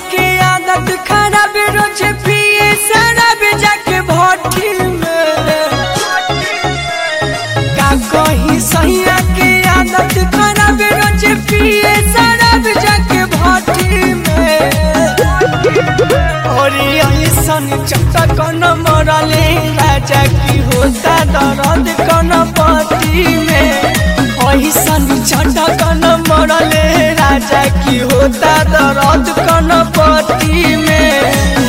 के आदत खराब रोज पिए शराब जाके भट्टी में का कही सैया के आदत खराब रोज पिए शराब जाके भट्टी में और ऐसन चटक न मरले राजा की होता दर्द कन पति में ऐसन चटक न मरले राजा की होता दर्द कन पति में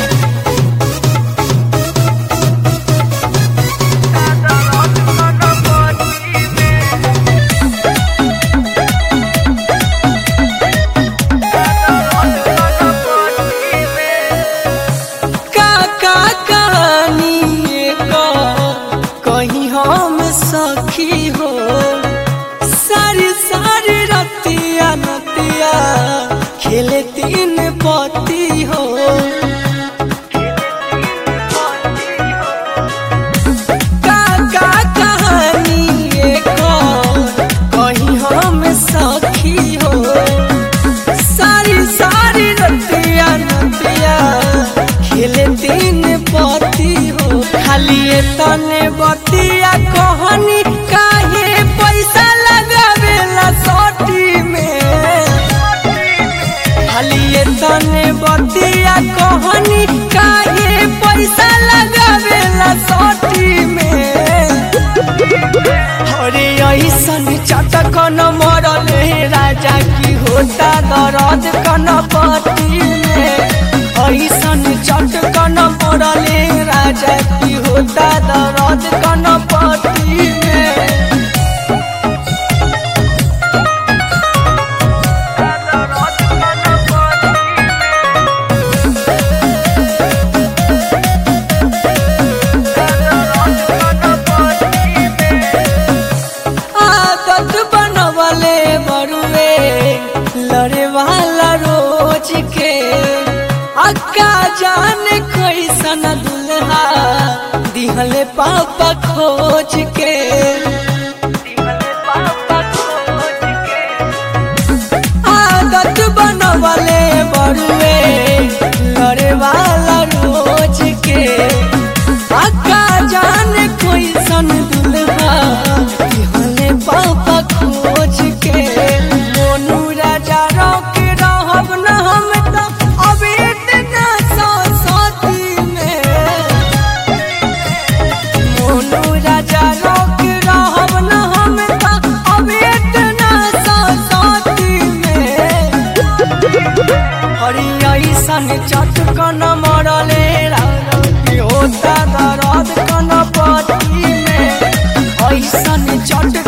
का का कहानी का कहीं हम सखी हो सारी सारी रतिया नतिया खेले तीन पति हो का का कहानी का कहीं हम सखी हो सारी सारी रतिया नतिया खेले दिन पति हो खाली ये तने बतिया कहनी काहे पैसा लगावेला सोटी में खाली ये तने बतिया कहनी काहे पैसा लगावेला सोटी में अरे ऐसन चटक न मरले राजा की होता दर्द कन पति में ऐसन चटक न मरले राजा की होता दर्द कन पति में आदत बनवले बरुए लड़े वाला रोज के अक्का जान कैसन दुल्हा दिहले पापा खोज के आदत बनवले बरुए लड़े वाला रोज के अक्का जान कैसन दुल्हा दिहले पापा खोज के मोनू राजा रोक रहब न हम तो अब इतना सती में मोनू राजा रोक रहब न हम तो अब इतना सती में हरी ऐसन चटकन मरले राती होता दर्द कन पति में ऐसन चट